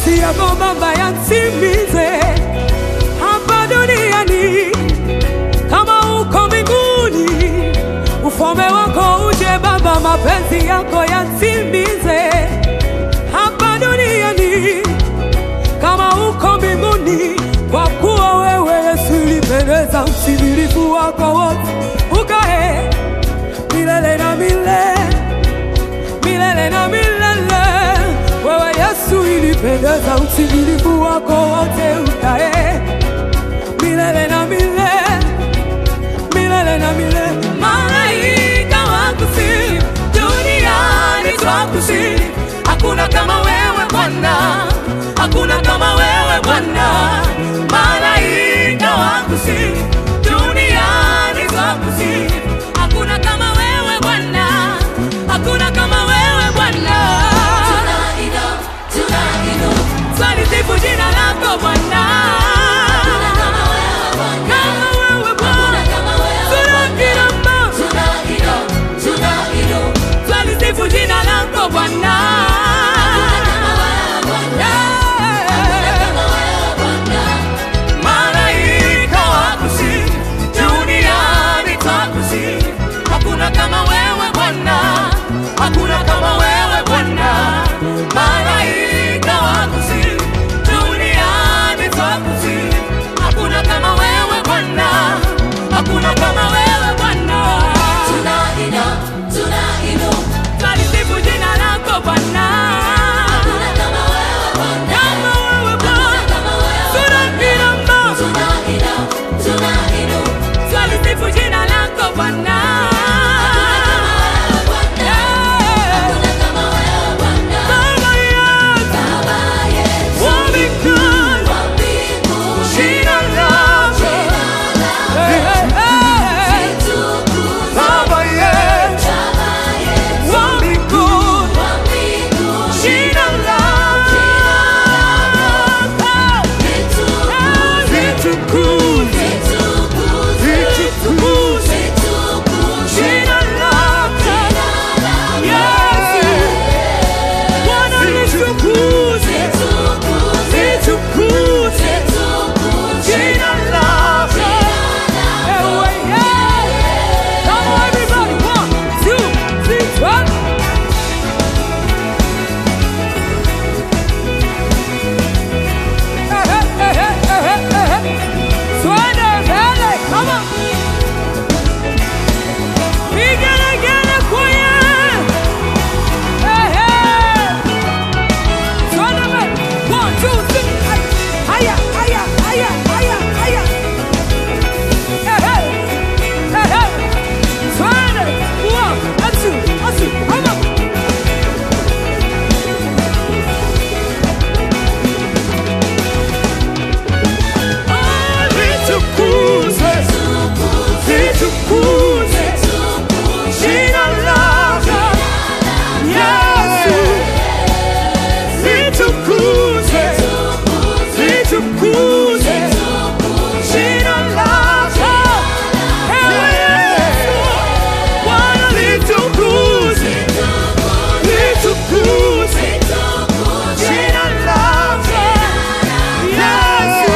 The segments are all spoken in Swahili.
mapenzi yako Baba yatimize hapa duniani kama uko mbinguni. Ufalme wako uje Baba, mapenzi yako yatimize hapa duniani kama uko mbinguni, kwa kuwa wewe Yesu ulipendeza utimilifu wako wote, ukae milele na milele milele na milele. Wewe Yesu ilipendeza utimilifu wako wote, ukae milele na milele milele na milele. Malaika wakusifu, duniani twakusifu. Hakuna kama wewe Bwana, hakuna kama wewe Bwana. Malaika wakusifu, duniani twakusifu. Hakuna kama wewe Bwana, hakuna kama wewe Bwana. Twalisifu jina lako Bwana. Kama wewe Bwana, tunakirama. Twalisifu jina lako Bwana. Malaika wakusifu, duniani twakusifu. Hakuna kama wewe Bwana, hakuna kama wewe Bwana. Malaika wakusifu, duniani twakusifu. Hakuna kama wewe Bwana, hakuna kama wewe Bwana. Twalisifu jina lako Bwana. Kama wewe Bwana, tunakirama. Twalisifu jina lako Bwana. Baba yetu, wa mbinguni, jina lako. Baba yetu, wa mbinguni, jina lako. Litukuzwe, litukuzwe, jina lako. Yesu, Bwana litukuzwe, litukuzwe, jina lako. Ewe Yesu. Come on, everybody. One, two, three, one. Eh, eh, eh, eh, eh, eh, eh. Twende mbele, come on. Vigelegele kwaya. Eh, eh. Twende mbele. One, two, three. Haya, haya, haya, haya, haya. Eh, eh. Eh, eh. Twende. One, and two, and two. Come on. Ah, litukuzwe, litukuzwe, jina lako. Yesu. Litukuzwe, litukuzwe, jina lako. Ewe Yesu. Bwana litukuzwe, litukuzwe, jina lako. Yesu.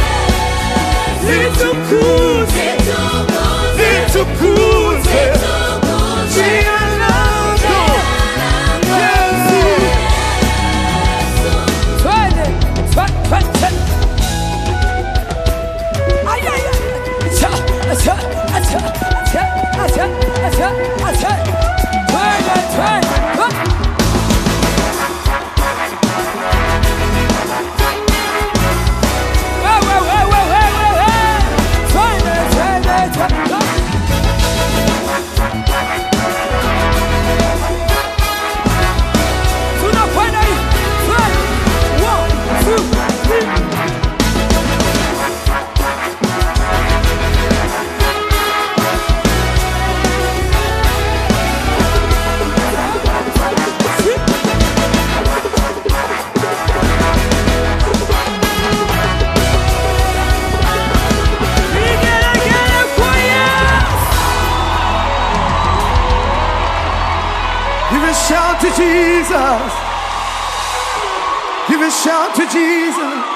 Litukuzwe, litukuzwe, jina lako. Yesu. Twende, twe- twe- twe- Ay, ay, ay. Acha, acha, acha, acha, acha, acha, acha. Twende, twende, twe- Wewe, wewe, wewe, wewe. Twende, twende, twende. Tunakwenda hivi. Twende. One, two, three. Vigelegele kwaya. Give a shout to Jesus. Give a shout to Jesus.